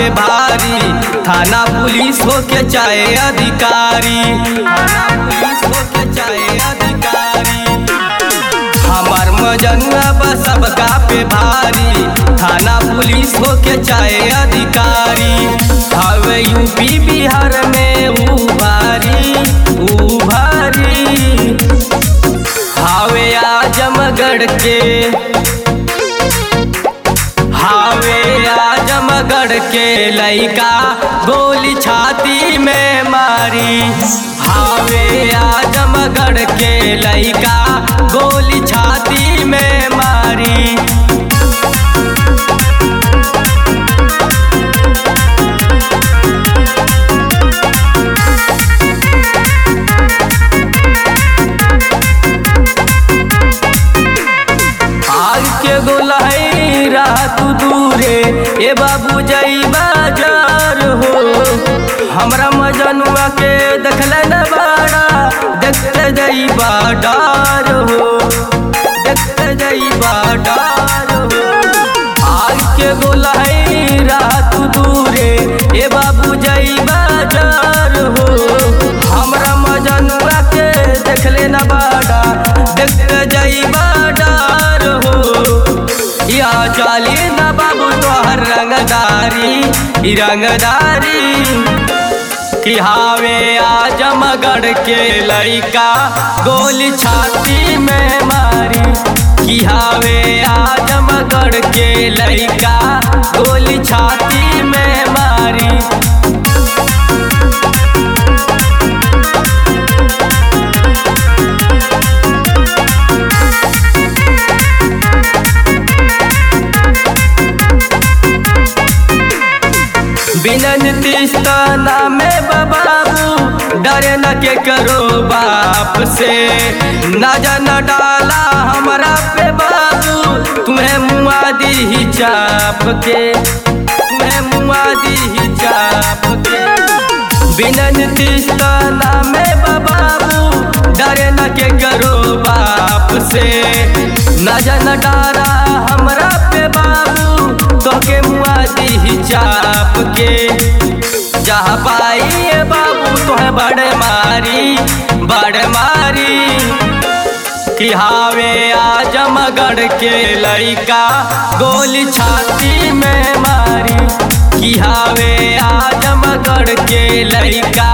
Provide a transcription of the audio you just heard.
पे भारी थाना पुलिस हो के चाहे अधिकारी थाना पुलिस हो के चाहे अधिकारी हमार मजनुआ बा सबका पे भारी थाना पुलिस हो के चाहे अधिकारी हवे यूपी बिहार में ऊ भारी ऊ भारी हावे आजमगढ़ के हावे आजमगढ़ के लइका गोली छाती में मारी हावे आजमगढ़ के लइका गोली छाती में मारी आग के गोलाई रात दूरे ए बाबू जई बाजार हो हमरा मजनुआ के देखल न बाड़ा देखते जई बाडार हो देखते जई बाडार हो आग के गोलाई रात दूरे ए बाबू जई बाजार हो हमरा मजनुआ के देखले न बाड़ा देखते जई बाडार हो या चाली न बाबू तोहर रंगदारी ई रंगदारी कि हावे आजमगढ़ के लड़का गोली छाती में मारी कि हावे आजमगढ़ के लड़का गोली छाती में मारी बिनन तिस्ताना में बाबू डरे न के करो बाप से न जन डाला हमरा पे बाबू तुम्हें मुआ दी ही चाप के तुम्हें मुआ दी ही चाप के बिनन तिस्ताना में बाबू डरे न के करो बाप से न जन डारा हमरा पे बाबू तोके मुआ दी ही चाप के जहाँ पाई बाबू तोहे बड़ मारी बड़ मारी कि हावे आजमगढ़ के लड़का गोली छाती में मारी कि हावे आजमगढ़ के लड़का